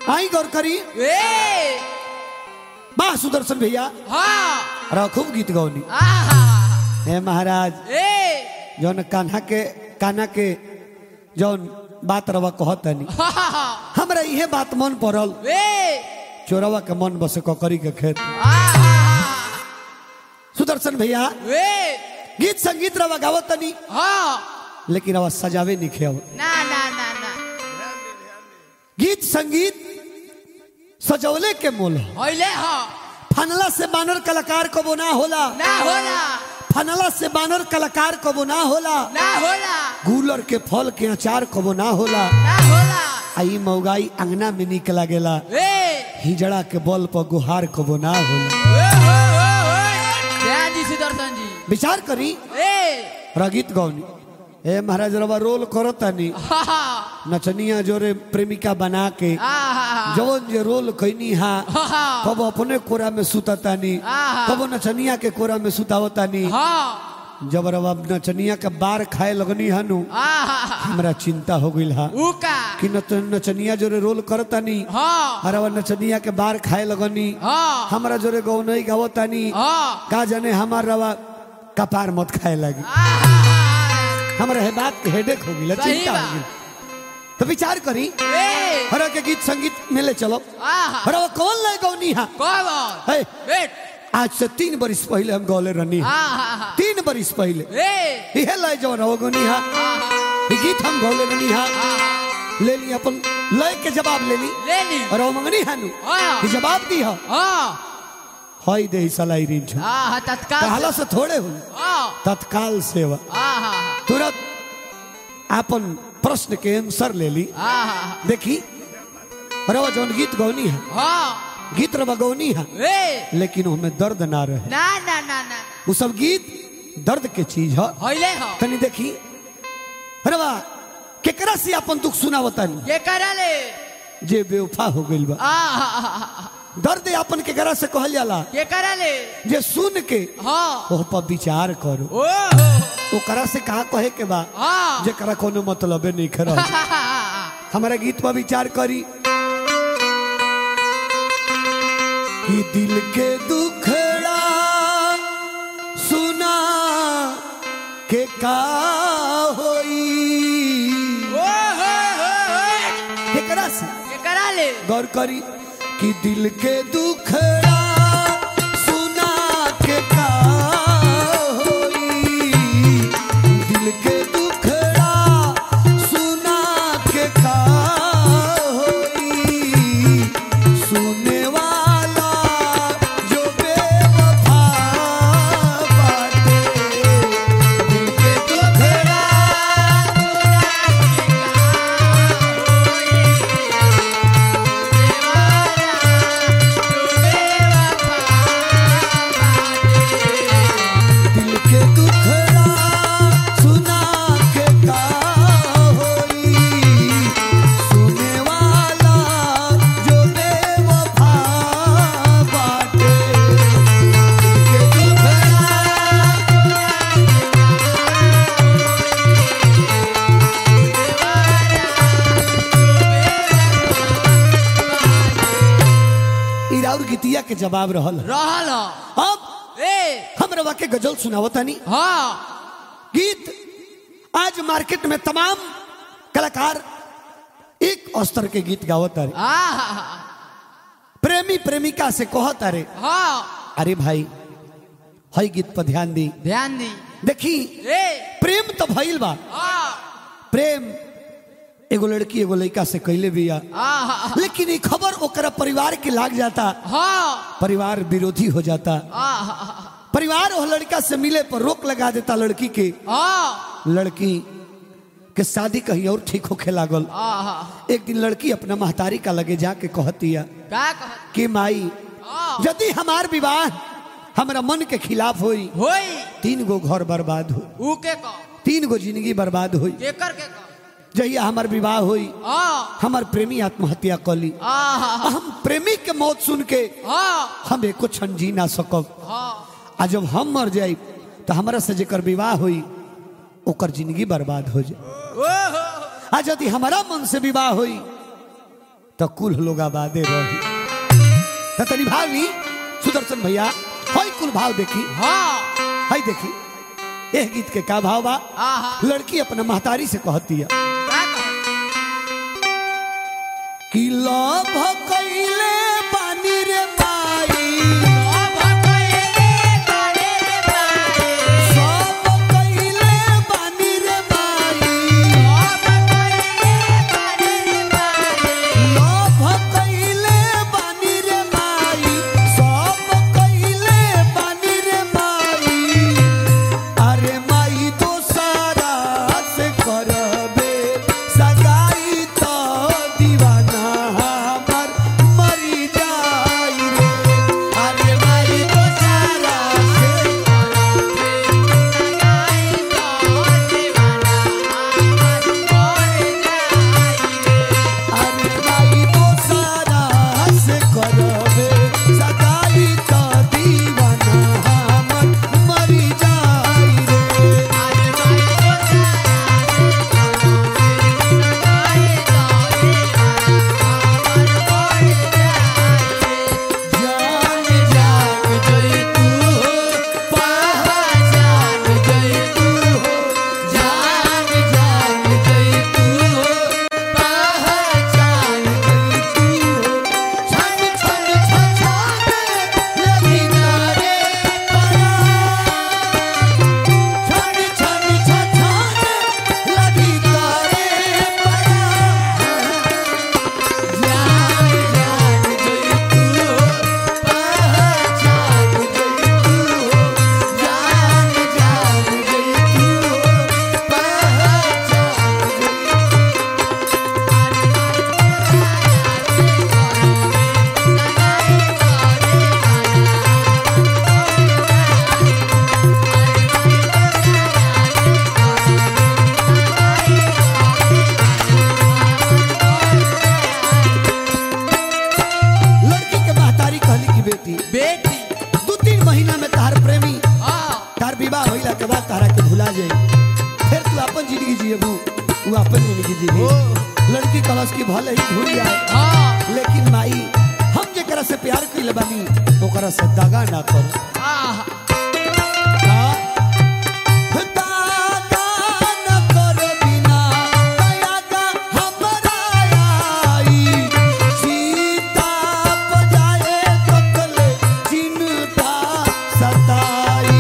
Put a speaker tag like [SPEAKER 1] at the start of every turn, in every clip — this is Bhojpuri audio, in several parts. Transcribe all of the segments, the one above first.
[SPEAKER 1] आई गौर करी
[SPEAKER 2] ए
[SPEAKER 1] बा सुदर्शन भैया
[SPEAKER 2] हाँ
[SPEAKER 1] अरे खूब गीत गौनी
[SPEAKER 2] आहा
[SPEAKER 1] हे महाराज
[SPEAKER 2] ए
[SPEAKER 1] जौन कान्हा के कान्हा के जौन बात रवा कहतनी
[SPEAKER 2] हा हा हा
[SPEAKER 1] हमरा इहे बात मन पड़ल
[SPEAKER 2] ए
[SPEAKER 1] चोरवा के मन बसे ककरी के खेत
[SPEAKER 2] आहा
[SPEAKER 1] सुदर्शन भैया
[SPEAKER 2] ए
[SPEAKER 1] गीत संगीत रवा गावतनी
[SPEAKER 2] हाँ
[SPEAKER 1] लेकिन रवा सजावे नहीं खेव
[SPEAKER 2] ना ना ना ना
[SPEAKER 1] गीत संगीत सजौले के मोल ह।
[SPEAKER 2] होइले हाँ
[SPEAKER 1] फनला से बानर कलाकार कबो ना होला
[SPEAKER 2] ना होला
[SPEAKER 1] फनला से बानर कलाकार कबो ना होला
[SPEAKER 2] ना होला
[SPEAKER 1] गूलर के फल के अचार कबो ना होला
[SPEAKER 2] ना होला
[SPEAKER 1] आई मौगाई अंगना में निक लागेला
[SPEAKER 2] ए
[SPEAKER 1] हिजड़ा के बल पर गुहार कबो ना होला
[SPEAKER 2] ओ हो हो हो ध्यान जी सुदर्शन जी
[SPEAKER 1] विचार करी
[SPEAKER 2] ए
[SPEAKER 1] रगीत गौनी ए महाराज रवा रोल करो तनी
[SPEAKER 2] हा हा
[SPEAKER 1] नचनिया जोरे प्रेमिका बना के
[SPEAKER 2] आहा
[SPEAKER 1] जवन जे रोल कैनी हा
[SPEAKER 2] हा हा
[SPEAKER 1] कब अपने कोरा में सुततानी
[SPEAKER 2] आहा।
[SPEAKER 1] कब नचनिया के कोरा में सुतावतानी
[SPEAKER 2] हाँ
[SPEAKER 1] जब रवा नचनिया के बार खाए लगनी हनु
[SPEAKER 2] आहा
[SPEAKER 1] हमरा चिंता हो गइल हा
[SPEAKER 2] उका
[SPEAKER 1] कि नच नचनिया जोरे रोल करतानी
[SPEAKER 2] हाँ
[SPEAKER 1] हरवा नचनिया के बार खाए लगनी
[SPEAKER 2] हाँ
[SPEAKER 1] हमरा जोरे गौनई गावतानी
[SPEAKER 2] हाँ
[SPEAKER 1] का जाने हमार रवा कपार मत खाए लगी
[SPEAKER 2] आहा
[SPEAKER 1] हमरा है बात के हेडेक हो गइल
[SPEAKER 2] सही
[SPEAKER 1] चिंता हो
[SPEAKER 2] बा।
[SPEAKER 1] गइल तो विचार करी
[SPEAKER 2] ए
[SPEAKER 1] हरा के गीत संगीत मिले चलो
[SPEAKER 2] आहा
[SPEAKER 1] हरवा कौन ले गौनी हा
[SPEAKER 2] कौन
[SPEAKER 1] है
[SPEAKER 2] वेट
[SPEAKER 1] आज से तीन बरिस पहले हम गौले रहनी हा।
[SPEAKER 2] आहा
[SPEAKER 1] तीन बरिस पहले
[SPEAKER 2] ए
[SPEAKER 1] इहे लय जवन हो गनी हा
[SPEAKER 2] आहा
[SPEAKER 1] ई गीत हम गौले रहनी हा
[SPEAKER 2] आहा
[SPEAKER 1] ले ली अपन लय के जवाब ले ली
[SPEAKER 2] ले ली
[SPEAKER 1] और वो मंगनी हानु
[SPEAKER 2] हाँ
[SPEAKER 1] ई जवाब दी हा
[SPEAKER 2] हाँ
[SPEAKER 1] हई दे सलाई रीन छ
[SPEAKER 2] आहा तत्काल
[SPEAKER 1] कहला से थोड़े हो
[SPEAKER 2] हाँ
[SPEAKER 1] तत्काल सेवा
[SPEAKER 2] आहा
[SPEAKER 1] तुरंत अपन प्रश्न के आंसर ले ली
[SPEAKER 2] आहा
[SPEAKER 1] देखी रवा जौन गीत गौनी है
[SPEAKER 2] हाँ
[SPEAKER 1] गीत रवा गौनी है
[SPEAKER 2] ए
[SPEAKER 1] लेकिन उसमें दर्द ना रहे
[SPEAKER 2] ना ना ना ना
[SPEAKER 1] वो सब गीत दर्द के चीज है
[SPEAKER 2] होइले हो
[SPEAKER 1] तनी देखी रवा केकरा से अपन दुख सुनावतानी
[SPEAKER 2] ये करले
[SPEAKER 1] जे बेवफा हो गइल बा
[SPEAKER 2] आहा
[SPEAKER 1] दर्द अपन केकरा से कहल जाला
[SPEAKER 2] ये करले
[SPEAKER 1] जे सुन के
[SPEAKER 2] हाँ
[SPEAKER 1] ओह पर विचार करो
[SPEAKER 2] ओ हो
[SPEAKER 1] ओकरा से कहा कहे के बा
[SPEAKER 2] हाँ
[SPEAKER 1] जेकरा कोनो मतलबे नहीं खरा हमारा गीत पर विचार करी कि दिल के दुखड़ा सुना के का होई
[SPEAKER 2] ओ हो हो हो
[SPEAKER 1] केकरा से
[SPEAKER 2] ये करले
[SPEAKER 1] गौर करी कि दिल के दुखड़ा सुना के का होई दिल के दुखड़ा सुना के का होई सुने वाला जो बेवफा बाटे दिल के दुखड़ा दिल के दुखड़ा सुना के का होई सुने वाला जो बेवफा बाटे दिल के दुखड़ा ई राउर गीतिया के जवाब रहल
[SPEAKER 2] रहल
[SPEAKER 1] अब
[SPEAKER 2] ए
[SPEAKER 1] हम रवा के गजल सुनावतानी
[SPEAKER 2] हाँ
[SPEAKER 1] गीत आज मार्केट में तमाम कलाकार एक स्तर के गीत गावत अरे
[SPEAKER 2] आहा
[SPEAKER 1] प्रेमी प्रेमिका से कहत अरे
[SPEAKER 2] हाँ
[SPEAKER 1] अरे भाई हई गीत पर ध्यान दी
[SPEAKER 2] ध्यान दी
[SPEAKER 1] देखी
[SPEAKER 2] ए
[SPEAKER 1] प्रेम तो भइल बा
[SPEAKER 2] हाँ
[SPEAKER 1] प्रेम एगो लड़की एगो लड़का से कैले बिया
[SPEAKER 2] आहा
[SPEAKER 1] लेकिन ये खबर ओकरा परिवार के लाग जाता
[SPEAKER 2] हाँ
[SPEAKER 1] परिवार विरोधी हो जाता
[SPEAKER 2] आहा
[SPEAKER 1] परिवार वो लड़का से मिले पर रोक लगा देता लड़की के
[SPEAKER 2] हाँ
[SPEAKER 1] लड़की के शादी कहीं और ठीक होखे लागल
[SPEAKER 2] आहा
[SPEAKER 1] एक दिन लड़की अपना महतारी का लगे जाके कहतिया
[SPEAKER 2] का कहत
[SPEAKER 1] कि माई
[SPEAKER 2] हाँ
[SPEAKER 1] यदि हमार विवाह हमरा मन के खिलाफ होई
[SPEAKER 2] होई
[SPEAKER 1] तीन गो घर बर्बाद हो
[SPEAKER 2] ऊ के कह
[SPEAKER 1] तीन गो जिंदगी बर्बाद होई
[SPEAKER 2] केकर के कह
[SPEAKER 1] जहिया हमार विवाह होई
[SPEAKER 2] हाँ
[SPEAKER 1] हमार प्रेमी आत्महत्या कली
[SPEAKER 2] आहा
[SPEAKER 1] हम प्रेमी के मौत सुन के
[SPEAKER 2] हाँ
[SPEAKER 1] हम एको क्षण जी ना सकब
[SPEAKER 2] हाँ
[SPEAKER 1] आ जब हम मर जाए तो हमरा से जेकर विवाह होई ओकर जिंदगी बर्बाद हो जाए
[SPEAKER 2] ओ हो
[SPEAKER 1] आ यदि हमारा मन से विवाह होई तो कुल लोग आबादे रही तो तनी भाव ली सुदर्शन भैया हई कुल भाव देखी
[SPEAKER 2] हाँ
[SPEAKER 1] हई देखी एह गीत के का भाव बा
[SPEAKER 2] आहा
[SPEAKER 1] लड़की अपने महतारी से कहती है
[SPEAKER 2] का कहो?
[SPEAKER 1] कि लभ कैले बानी रे माई सब कैले बानी रे माई लभ कैले बानी रे माई सब कैले बानी रे माई अरे माई दोसारा से करबे सगाई तो दीवाना हमर मरी जाई रे अरे माई दोसारा से अरे माई दोसारा से करबे सगाई तो दीवाना हमर मरी जाई रे जान जान जई तू हो पहचान जई तू हो जान जान जई तू हो पहचान जई तू हो छन छन छछाने लगी तारे परा छन छन छछाने लगी तारे परा जान जान जई तू हो पहचान जई तू हो जान जान जई तू हो पहचान जई लड़की के महतारी कहली की बेटी
[SPEAKER 2] बेटी
[SPEAKER 1] दू तीन महीना में तहार प्रेमी
[SPEAKER 2] हाँ
[SPEAKER 1] तार विवाह होइला के बाद तारा के भुला जाई फिर तू अपन जिंदगी जियबू वो अपन जिंदगी जीबी
[SPEAKER 2] ओ।
[SPEAKER 1] लड़की कलश की भले ही भूल जाए
[SPEAKER 2] हाँ
[SPEAKER 1] लेकिन माई हम जेकरा से प्यार कइले बानी ओकरा से दगा ना करो
[SPEAKER 2] आहा
[SPEAKER 1] दागा न करो बिना दयागा हमरा आई सीता बजाए तकले चिंता सताई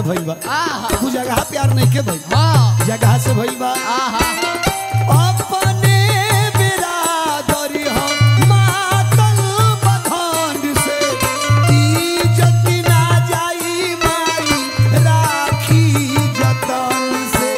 [SPEAKER 1] भइल बा
[SPEAKER 2] आहा।
[SPEAKER 1] कुछ जगह प्यार नहीं के भइल
[SPEAKER 2] हाँ
[SPEAKER 1] जगह से भइल बा
[SPEAKER 2] आहा
[SPEAKER 1] अपने बिरादरी हम मातल बखान से इज्जत ना जाई माई राखी जतन से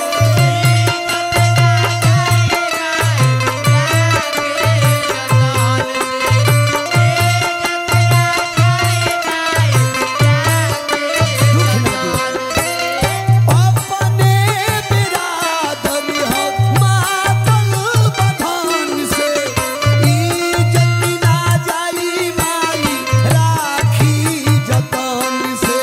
[SPEAKER 1] दुख ना दे अपने बिरादरी हम मातल बखान से इज्जत ना जाई माई राखी जतन से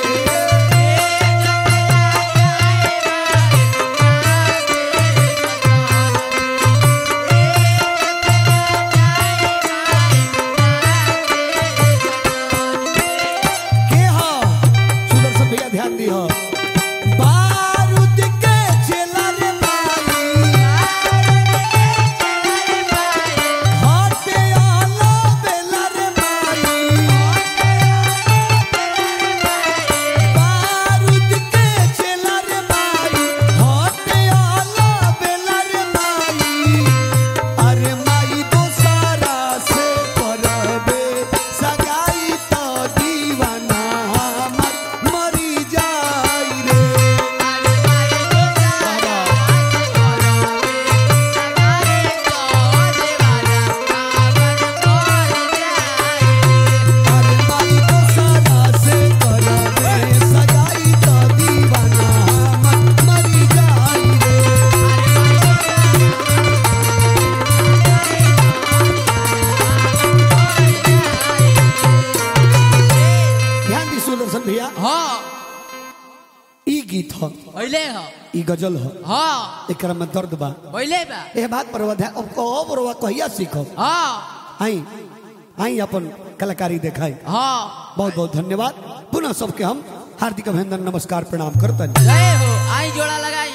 [SPEAKER 1] के हो सुदर्शन भैया ध्यान दी हो बारूद के चेला रे माई हाथे आला बेला रे माई बारूद के चेला रे माई हाथे आला बेला रे माई अरे माई दोसारा से परबे सगाई तो दीवाना हमर मरी जाई रे अरे माई दोसारा से परबे सगाई तो दीवाना हमर मरी जाई रे ध्यान दी सुदर्शन भैया
[SPEAKER 2] हाँ
[SPEAKER 1] ई गीत ह
[SPEAKER 2] पहले हो
[SPEAKER 1] ई गजल ह
[SPEAKER 2] हाँ
[SPEAKER 1] एकरा में दर्द बा
[SPEAKER 2] पहले बा
[SPEAKER 1] ए बात पर ध्यान अब कहो बरवा कहिया सीखो
[SPEAKER 2] हाँ
[SPEAKER 1] आई आई अपन कलाकारी देखाई
[SPEAKER 2] हाँ
[SPEAKER 1] बहुत बहुत धन्यवाद पुनः सबके हम हार्दिक अभिनंदन नमस्कार प्रणाम करतन
[SPEAKER 2] जय हो आई जोड़ा लगाई